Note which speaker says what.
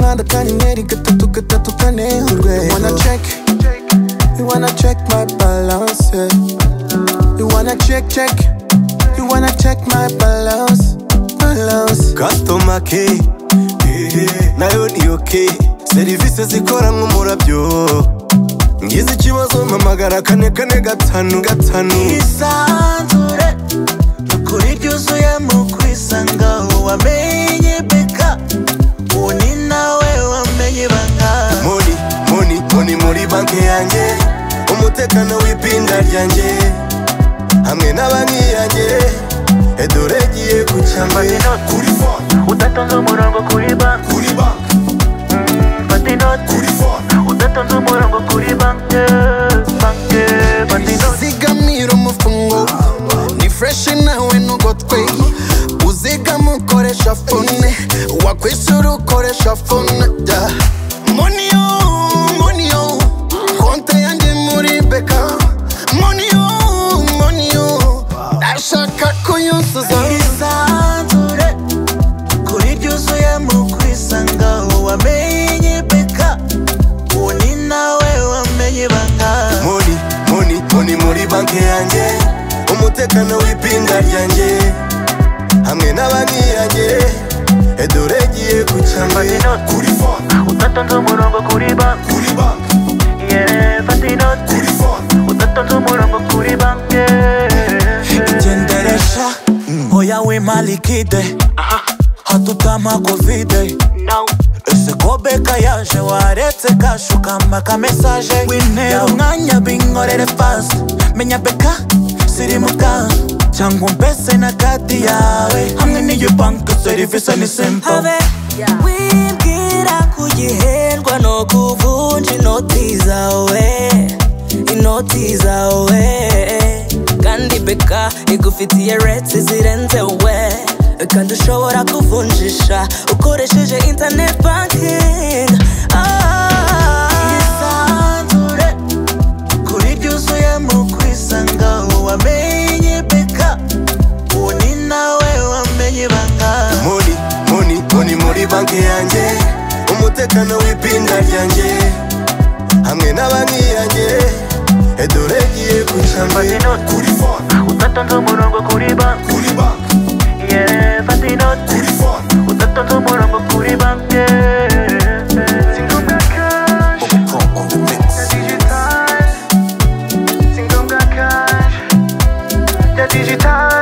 Speaker 1: Manda kanyenyeri gatatu gatatu kane urwego You wanna check You wanna check my balance yeah. You wanna check check You wanna check my balance Balance
Speaker 2: customer care nayo ni okay serivisi zikora nk'umurabyo ngize ikibazo mpamagara kane kane gatanu gatanu
Speaker 3: isanzure ukuri ryuzuyemo kwisanga wamenye beka ubu ni nawe wamenye banga
Speaker 2: moni moni moni muri banki yanjye umutekano w'ipinda ryanjye hamwe na banki yanjye edore giye
Speaker 3: Fata
Speaker 2: kucyambaye
Speaker 3: inoti.
Speaker 2: kuri fone
Speaker 3: udatonze umurongo kuri banki
Speaker 2: kuri banki
Speaker 3: fata inoti
Speaker 2: kuri fone
Speaker 3: udatonze umurongo kuri banki banki fata inoti
Speaker 1: zigamira umufungo ni fureshi nawe ntugotwe uzigama ukoresha fone wakwishyura ukoresha fone yeah. moniyo moniyo konte yanjye muri beka moniyo moniyo ndashaka kuyuzuza
Speaker 3: isanzure kuri ryuzuyemo kwisanga wamenye beka ubu ni nawe wamenye banga
Speaker 2: moni moni moni muri banki yanjye umutekano w'ipinda ryanjye hamwe na banki yanjye edore giye kucyambaye kuri fone
Speaker 3: udatonze umurongo kuri banki
Speaker 2: kuri banki
Speaker 3: yeah, fata inoti
Speaker 2: kuri fone
Speaker 3: udatonze umurongo kuri banki
Speaker 4: Jenderesha Oya wima likide Hatutama kovide Ese kobeka yaje waretse kashukama ka message Ya umwanya binkorere fast Menya beka siri muka Cyangwa umpese na kadi yawe Hamwe n'iyo banki serivisi ni simple
Speaker 5: habe wibwira kugiherwa no kuvunja inoti zawe inoti zawe kandi beka igufitiye reti zirenze we kandi ushobora kuvunjisha ukoresheje internet banking ah.
Speaker 3: isanzure kuri ryuzuyemo kwisanga wamenye beka ubu ni nawe wamenye banga
Speaker 2: moni moni moni muri banki yanjye umutekano w'ipinda ryanjye hamwe na banki yanjye edore giye kucyambaye kuri fone
Speaker 3: udatonze umurongo kuri banki
Speaker 2: kuri banki
Speaker 3: yeah, fata inoti
Speaker 2: kuri fone
Speaker 3: udatonze umurongo kuri banki Digital